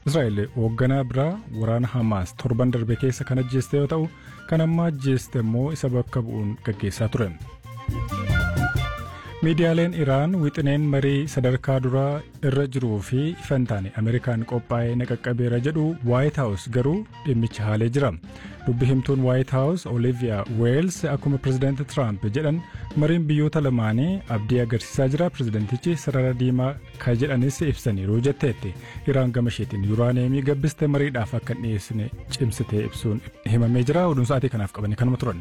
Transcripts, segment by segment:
Israa'el hoogganaa biraa waraana Hamaas torban darbe keessa kan ajjeeste yoo ta'u kan amma ajjeeste immoo isa bakka bu'uun gaggeessaa ture. miidiyaaleen iraan wixineen marii sadarkaa duraa irra jiruu fi ifan taane ameerikaan qophaa'ee naqaqqabeera jedhu waayit haawus garuu dhimmicha haalee jira dubbi himtuun waayit haawus oliviyaa weels akkuma pirezidaanti tiraamp jedhan mariin biyyoota lamaanii abdii agarsiisaa jira pirezidaantichi sarara diimaa ka jedhanis ibsaniiru jetteetti iraan gama isheetiin yuuraaneemii gabbiste mariidhaaf akka hin dhiyeessine cimsitee ibsuun himamee jira oduun sa'aatii kanaaf qabanii kanuma turan.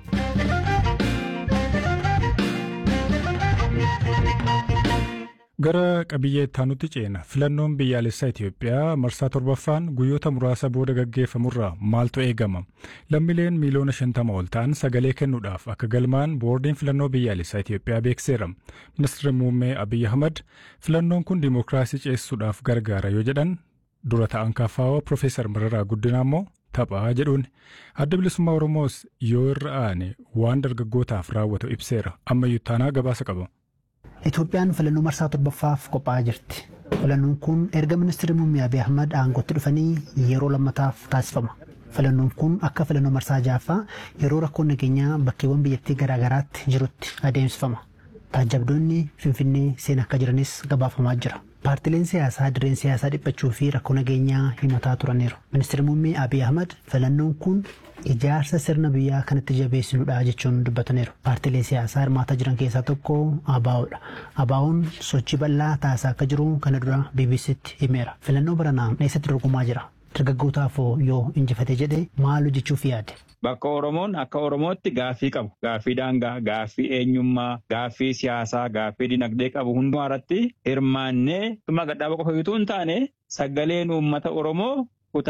Gara qabiyyee ittaanutti ceena filannoon biyyaalessaa Itoophiyaa marsaa torbaffaan guyyoota muraasa booda gaggeeffamurraa maaltu eegama lammiileen miiliyoona shantama ol ta'an sagalee kennuudhaaf akka galmaan boordiin filannoo biyyaalessaa Itoophiyaa beekseera ministeerri muummee Abiyyi Ahmad filannoon kun dimookiraasii ceesisuudhaaf gargaara yoo jedhan dura ta'an kaafaawaa Profeesar Mararaa Guddinaa immoo taphaa jedhuun adda bilisummaa Oromoos yoo irra aane waan dargaggootaaf raawwatu ibseera ammayyuu taanaa gabaasa qaba. Itoophiyaan filannoo marsaa torbaffaaf qophaa'aa jirti. Filannoon kun erga ministeerri muummee Abiy Ahmad aangootti dhufanii yeroo lammataaf taasifama. Filannoon kun akka filannoo marsaa ja'affaa yeroo rakkoon nageenyaa bakkeewwan biyyattii garaagaraatti jirutti adeemsifama. Taajabdoonni Finfinnee seenaa akka jiranis gabaafamaa jira. Paartileen siyaasaa dirreen siyaasaa dhiphachuu fi rakkoo nageenyaa himataa turaniiru. Ministeerri muummee Abiy Ahmad filannoon kun ijaarsa sirna biyyaa kanatti jabeessinudha jechuun dubbataniiru. Paartilee siyaasaa hirmaataa jiran keessaa tokko ABO'dha. ABO'n sochii bal'aa taasisaa akka jiru kana dura BBC'tti himeera. Filannoo baranaa eessatti dorgomaa jira? Dargaggootaaf yoo injifate jedhe maal hojjechuuf yaade? Bakka Oromoon akka Oromootti gaaffii qabu. Gaaffii daangaa, gaaffii eenyummaa, gaaffii siyaasaa, gaaffii dinagdee qabu hundumaa irratti hirmaannee dhuma gadhaaba qofa utuu hin taane sagaleen uummata Oromoo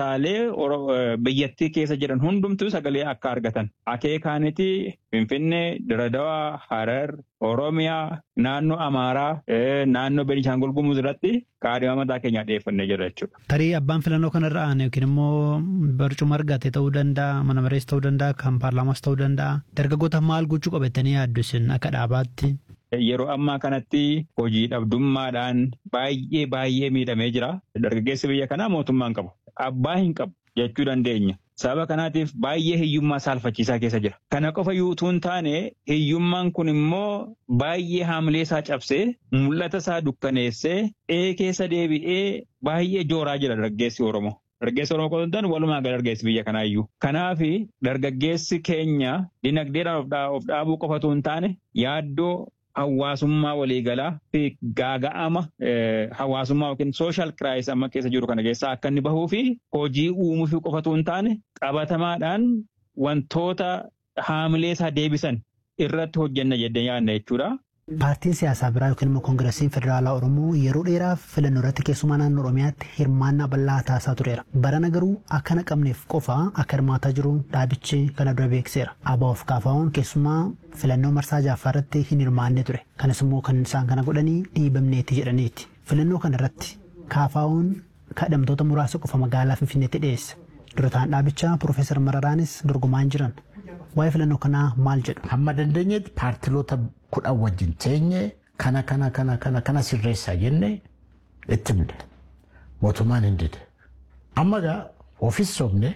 kutaalee biyyattii keessa jiran hundumtuu sagalee akka argatan. Akeekaaniti Finfinnee, Diradawaa, Harar, Oromiyaa, naannoo Amaaraa, naannoo Beenishaangul Gumuz irratti kaadhima mataa keenyaa dhiyeeffannee jira jechuudha. Tarii abbaan filannoo kanarra aane yookiin immoo barcuma argate ta'uu danda'a, mana marees ta'uu danda'a, kan paarlaamaas ta'uu danda'a. Dargaggoota maal gochuu qabatanii yaaddu isin akka dhaabaatti? Yeroo ammaa kanatti hojii dhabdummaadhaan baay'ee baay'ee miidhamee jira. Dargaggeessi biyya kanaa mootummaan qabu. Abbaa hin qabu jechuu dandeenya. Sababa kanaatiif baay'ee hiyyummaa saalfachiisaa keessa jira. Kana qofa utuu hin taane hiyyummaan kun immoo baay'ee haamilee isaa cabsee mul'ata isaa dukkaneessee ee keessa deebi'ee baay'ee jooraa jira dargaggeessi Oromoo. Dargaggeessi Oromoo qofa hin taane walumaa gala dargaggeessi biyya kanaayyuu. Kanaaf dargaggeessi keenya dinagdeedhaan of dhaabuu qofatu hin taane yaaddoo hawaasummaa waliigalaa fi gaaga'ama hawaasummaa yookiin sooshaal kiraayis amma keessa jiru kana keessaa akka inni bahuu fi hojii uumuu fi qofatu hin taane qabatamaadhaan wantoota haamilee isaa deebisan irratti hojjenna jedhee yaadna jechuudha. Paartiin siyaasaa biraa yookiin immoo koongiresiin federaalaa Oromoo yeroo dheeraaf filannoo irratti keessumaa naannoo Oromiyaatti hirmaannaa bal'aa taasisaa tureera. Barana garuu akka naqamneef qofa akka hirmaataa jiru dhaabichi kana dura beekseera. ABO'f KFO'n keessumaa filannoo marsaa ja'affaa irratti hin hirmaanne ture. Kanas immoo kan isaan kana godhanii dhiibamneeti jedhaniiti. Filannoo kana irratti KFO'n kadhamtoota muraasa qofa magaalaa Finfinneetti dhiyeesse. Dura ta'an dhaabichaa Piroofeesar Mararaanis dorgomaa jiran. Waa'ee filannoo kanaa maal jedhu? Hamma dandeenyetti paartiloota kudhan wajjin teenye kana kana kana kana kana sirreessaa jenne itti himne. Mootummaan hin dide. Amma gaa ofis sobne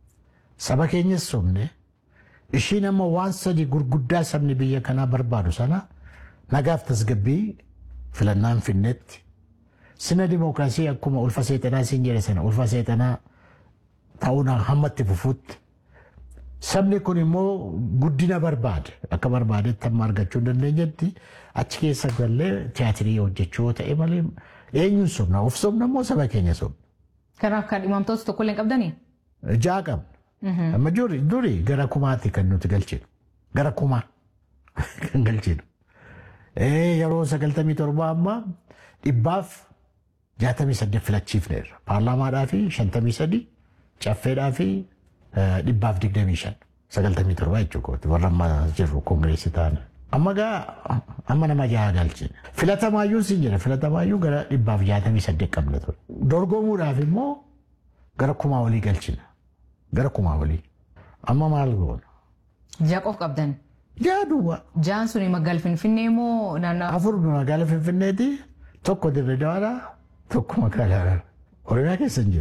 saba keenyas sobne ishiin amma waan sadi gurguddaa sabni biyya kanaa barbaadu sana nagaaf tasgabbii filannaan finnetti sina dimookiraasii akkuma ulfa seexanaa siin jedhe sana ulfa seexanaa ta'uudhaan hamma itti fufuutti sabni kun immoo guddina barbaade akka barbaadetti amma argachuu hin dandeenyetti achi keessa gallee tiyaatirii hojjechuu yoo ta'e malee eenyuun sobna of sobna immoo saba keenya sobna. Kanaaf kan dhimamtoota tokko illee qabdanii? Ja'a qabna. Amma duri gara kumaatti kan nuti galchinu. Gara kumaa kan galchinu. Yeroo sagaltamii torba amma dhibbaaf jaatamii saddeet filachiifneerra. Paarlaamaadhaa fi shantamii sadi caffeedhaa fi dhibbaaf digdamii shan sagaltamii torba jechuudha warra amma jirru koongireessi ta'an. Amma gaa amma nama jaha galchine. Filatamaayyuu siin jira filatamaayyuu gara dhibbaaf jaatamii saddeet qabna ture. Dorgomuudhaaf immoo gara kumaa olii galchina. Gara kumaa olii. Amma maal goona? Ja'a qof qabdan. Ja'a duwwaa. Ja'an suni magaala Finfinnee moo naannoo? Afur magaala Finfinneeti tokko dirree dawaadhaa tokko magaalaa Oromiyaa keessa hin jiru.